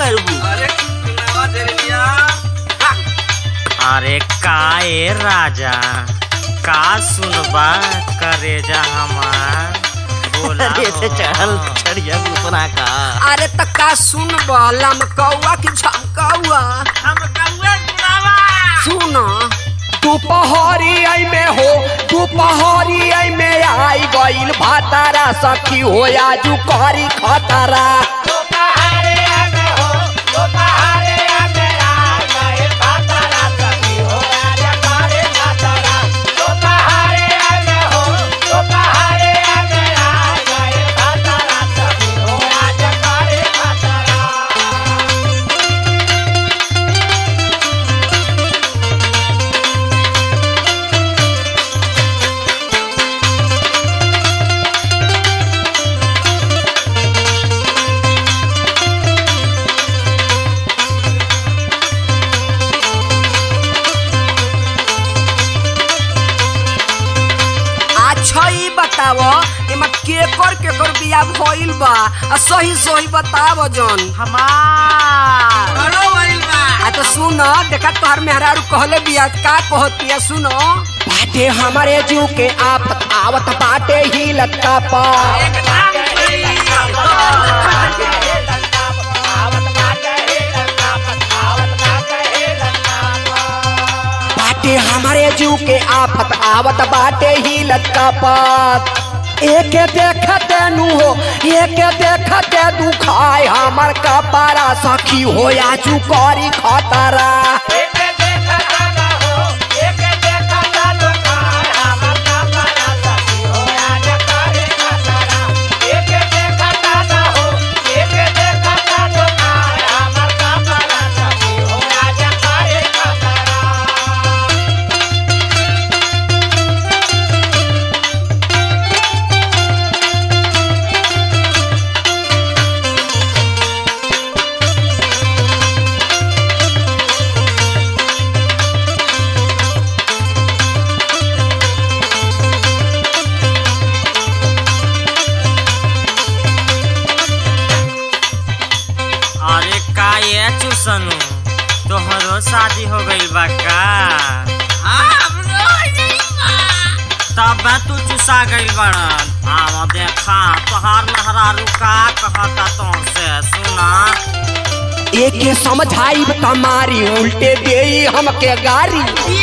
करबू अरे सुनावा दे दिया अरे का ए राजा का सुनबा करेजा हमार बोला अरे से चढ़ल हो। चढ़िया गुसरा का अरे त का सुन बलम कौआ की झमकौआ हम कौआ सुनावा सुन दोपहरी आई में हो दोपहरी आई में आई गईल भातारा सखी हो आजू करी खतरा अच्छा ई बताव एमा केकर केकर बिया भइल बा आ सही सही बताव जन हमार बड़ो वाइल बा आ तो सुन देखा तोहर मेहरारू कहले बिया का कहतिया सुनो बाटे हमारे जू के आपत आवत बाटे हिलत का पा एकदम सही बाटे हमारे जू के आफत आवत बाटे हिलत का पात एक देखत नु हो एक देखत दुखाय हमर कपारा सखी हो आजू करी खतरा अरे का ये चुसनु तोहरो शादी हो गइल बा का तब तू चुसा गइल बड़न आवा देखा तोहार लहरारू का कहता तुमसे सुना एक समझाई तमारी उल्टे दे हमके गारी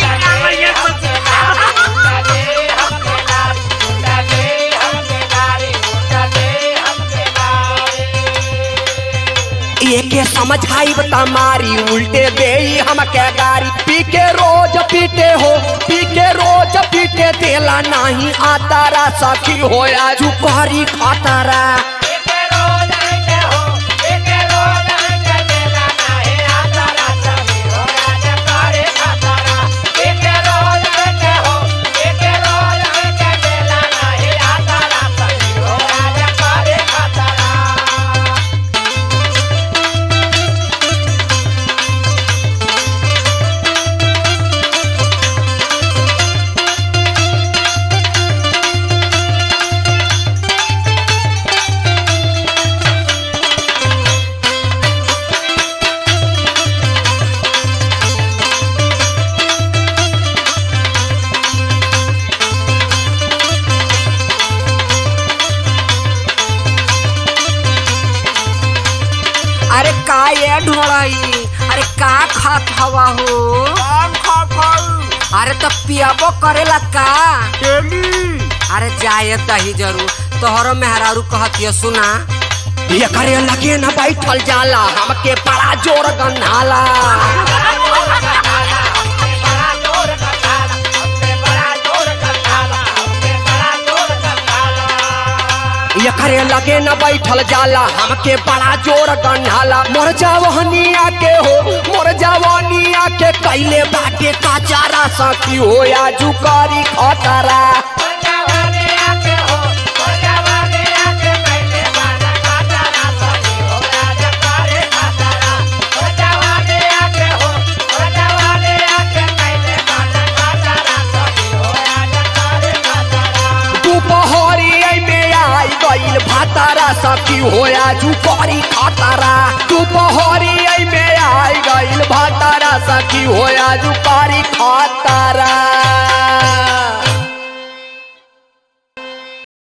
एक समझाई तमारी उल्टे दे हमके गारी पी के रोज पीटे हो पी के रोज पीटे देला नहीं आतारा सखी हो आजू करी खतरा अरे का ये ढोड़ाई अरे का खात हवा हो अरे तो पियाबो करेला का अरे जाए दही जरूर तोहरो मेहरारू कहतिया सुना ये करे लगे न बैठल जाला हमके बड़ा जोर गन्हाला ये करे लगे न बैठल जाला हमके बड़ा जोर गन्हाला मोर जवनिया के हो मोर जवनिया के कैले बाटे का चारा सखी हो या जुकारी खतरा दोपहरी में आई गईल भातारा सखी होया आजू करी खतरा दोपहरी में आई गइल भातारा सखी हो आजू करी खतरा